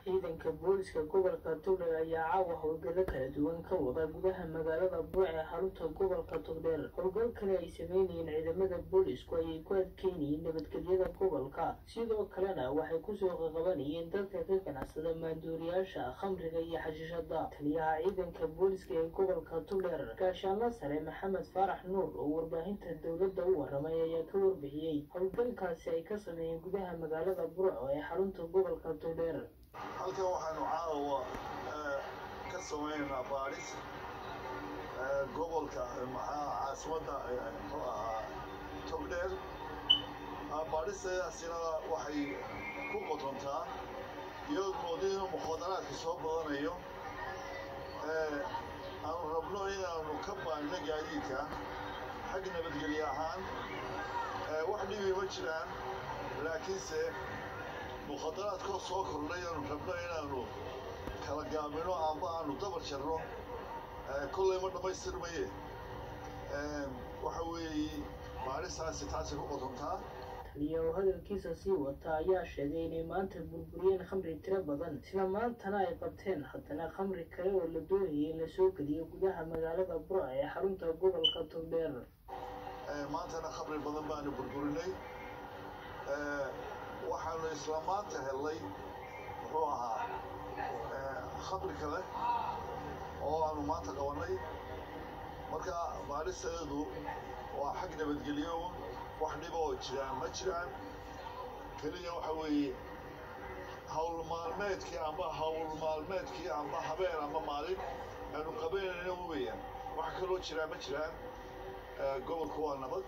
ciidanka booliska gobolka togdheer ayaa caawa howlgallo kala duwan ka wada gudaha magaalada buuc ee xarunta gobolka togdheer howlgalkani ay sameynayeen ciidamada boolisku ayay ku adkeynayeen nabadgelyada gobolka sidoo kalena waxay kusoo qaqabanayeen dadka ka ganacsada maanduuriyaasha khamriga iyo xashiishada taliyaha ciidanka booliska ee gobolka togdheer gaashaanla sare maxamed faarax nuur oo warbaahinta dowladda u waramay ayaa ka warbixiyey howlgalkaasi ay ka sameeyeen gudaha magaalada burco ee xarunta gobolka togdheer halkan waxaanu caawa ka sameynaa baadhis gobolka maxaa caasimadda muxuu ahaa togdheer baadhistaasina waxay ku qotontaa iyadoo moodo inuu mukhadaraadka soo badanayo aanu rabno inaanu ka baanno gaadiidka xag nabadgelye ahaan wax dhibi ma jiraan laakiinse mukhadaraadkoo soo kordhay aanu rabno inaanu kala gaabino amba aanu dabar jarno kollay ma dhammaystirmaye waxa weeye baadhistaasi taasi ku qotontaa taliya oo hadalkiisa sii wata ayaa sheegay inay maanta burburiyeen khamri tiro badan isla maantana ay qabteen haddana khamri kale oo la doonayay in la soo geliyo gudaha magaalada burca ee xarunta gobolka togdheer maantana khamri badan baanu burburinay waxaanu isla maanta helnay muxuu ahaa khamri kale oo aanu maanta qabannay marka baadhisteedu waa xag nabadgelyo wax dhiba oo jiraan ma jiraan keliya waxa weeye hawl maalmeedkii amba hawl maalmeedkii amba habeen amba maalin aanu qabanayna weeyaan wax kaloo jiraa ma jiraan gobolku waa nabad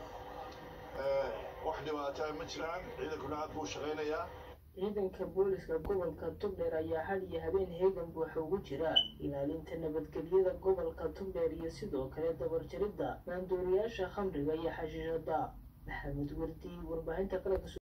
wax dhibaataa ma jiraan ciidankuna aad buu shaqaynayaa ciidanka booliska gobolka togdheer ayaa had iyo habeen heegan buuxa ugu jira ilaalinta nabadgelyada gobolka togdheer iyo sidoo kale dabarjaridda maandooriyaasha khamriga iyo xashiishada maxamed wardi warbaahinta qaranka